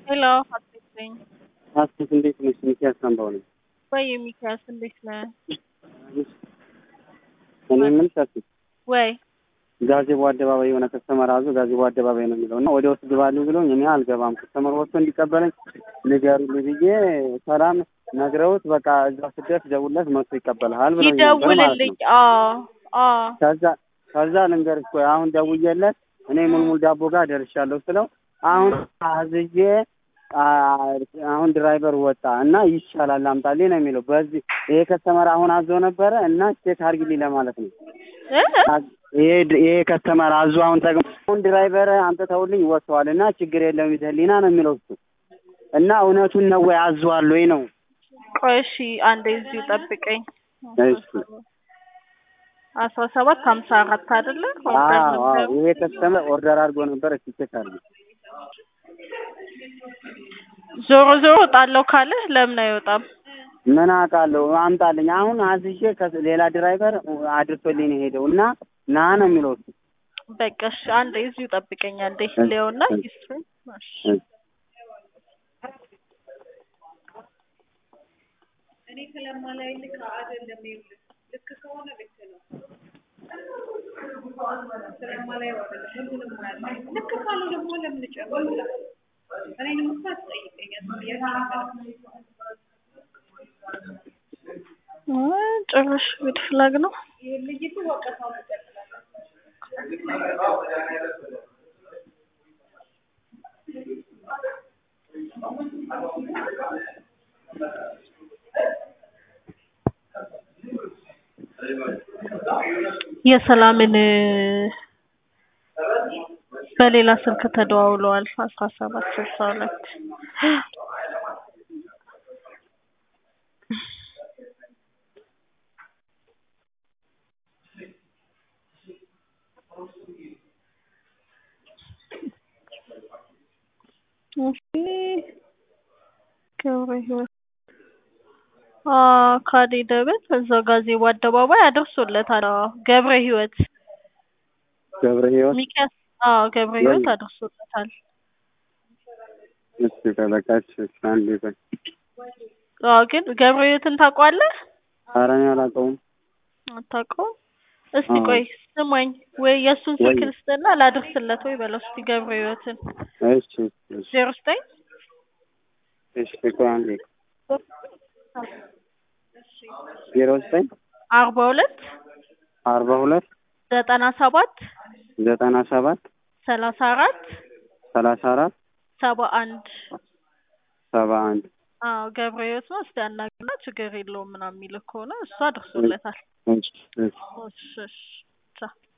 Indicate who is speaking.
Speaker 1: ሄሎ ሀሴት ነኝ።
Speaker 2: ሀሴት እንዴት ነሽ? ሚኪያስ አምባው ነኝ።
Speaker 1: ወይ ሚኪያስ እንዴት ነህ?
Speaker 2: እኔ የምልሽ ሀሴት
Speaker 1: ወይ
Speaker 2: ጋዜቦ አደባባይ የሆነ ከስተመር አዞ ጋዜቦ አደባባይ ነው የሚለው እና ወደ ውስጥ ግባልኝ ብሎኝ እኔ አልገባም ከስተመር ወጥቶ እንዲቀበለኝ ንገሩልኝ ብዬ ሰላም ነግረውት በቃ እዛ ስደርስ ደውለት መጥቶ ይቀበልሃል ብለው
Speaker 1: ይደውልልኝ። አዎ አዎ
Speaker 2: ከዛ ከዛ ልንገርሽ ቆይ አሁን ደውዬለት እኔ ሙልሙል ዳቦ ጋር ደርሻለሁ ስለው አሁን አዝዤ አሁን ድራይቨር ወጣ እና ይሻላል አምጣልኝ ነው የሚለው። በዚህ ይሄ ከስተመር አሁን አዞ ነበረ እና ቼክ አድርጊልኝ ለማለት ነው። ይሄ ይሄ ከስተመር አዞ አሁን ጠቅሞ አሁን ድራይቨር አምጥተውልኝ ወጥተዋል እና ችግር የለም ይዘህልኝና ነው የሚለው እሱ እና እውነቱን ነው ወይ አዟል ወይ ነው?
Speaker 1: ቆይ እሺ አንዴ እዚሁ ጠብቀኝ።
Speaker 2: እሺ
Speaker 1: አስራ ሰባት ሀምሳ አራት አይደለ?
Speaker 2: አዎ አዎ ይሄ ከስተመር ኦርደር አድርጎ ነበር። እስኪ ቼክ አድርጊ።
Speaker 1: ዞሮ ዞሮ እወጣለሁ ካለ ለምን አይወጣም?
Speaker 2: ምን አውቃለሁ አምጣልኝ። አሁን አዝዤ ሌላ ድራይቨር አድርሶልኝ ነው የሄደው እና ና ነው የሚለው እሱ።
Speaker 1: በቃ እሺ አንዴ እዚሁ ጠብቀኝ። አንዴ ሊሆና ሂስትሪ
Speaker 3: እኔ ስለማላይ ልክ አይደለም። ልክ ከሆነ ልክ ነው። ስለማላይ አይደለም። ሁሉንም ማለት ልክ ካሉ ደግሞ ለምን ጨምራለሁ? እኔንም እኮ አትጠይቀኛል።
Speaker 1: ጭራሽ ዊድ ፍላግ ነው።
Speaker 3: ይሄ ልጅቱ ወቀሳው ይቀጥላል።
Speaker 1: የሰላምን በሌላ ስልክ ተደዋውለዋል። አስራ ሰባት ስልሳ ሁለት ገብረ ህይወት ካዴ ደበት እዛው ጋዜቦ አደባባይ አድርሶለታል። ገብረ ህይወት
Speaker 2: ገብረ ህይወት
Speaker 1: ሚኪያስ አዎ ገብረ ህይወት አድርሶለታል።
Speaker 2: እሺ ተበቃች አንዴ ቆይ።
Speaker 1: አዎ ግን ገብረ ህይወትን ታውቀዋለህ?
Speaker 2: ኧረ እኔ አላውቀውም።
Speaker 1: አታውቀውም? እስቲ ቆይ ስማኝ፣ ወይ የእሱን ስልክ ልስጥና ላድርስለት ወይ በለው እስቲ ገብረ ህይወትን
Speaker 2: እሺ እሺ
Speaker 1: ዜሮ ዘጠኝ
Speaker 2: እሺ ቆይ አንዴ ዜሮ ዘጠኝ
Speaker 1: አርባ ሁለት
Speaker 2: አርባ ሁለት
Speaker 1: ዘጠና ሰባት
Speaker 2: ዘጠና ሰባት
Speaker 1: ሰላሳ አራት
Speaker 2: ሰላሳ አራት
Speaker 1: ሰባ አንድ
Speaker 2: ሰባ አንድ
Speaker 1: አዎ ገብረ ህይወት ነው። እስቲ አናግርና ችግር የለውም ምናምን የሚልህ ከሆነ እሱ አድርሶለታል።
Speaker 2: እሺ እሺ
Speaker 1: እሺ እሺ ቻው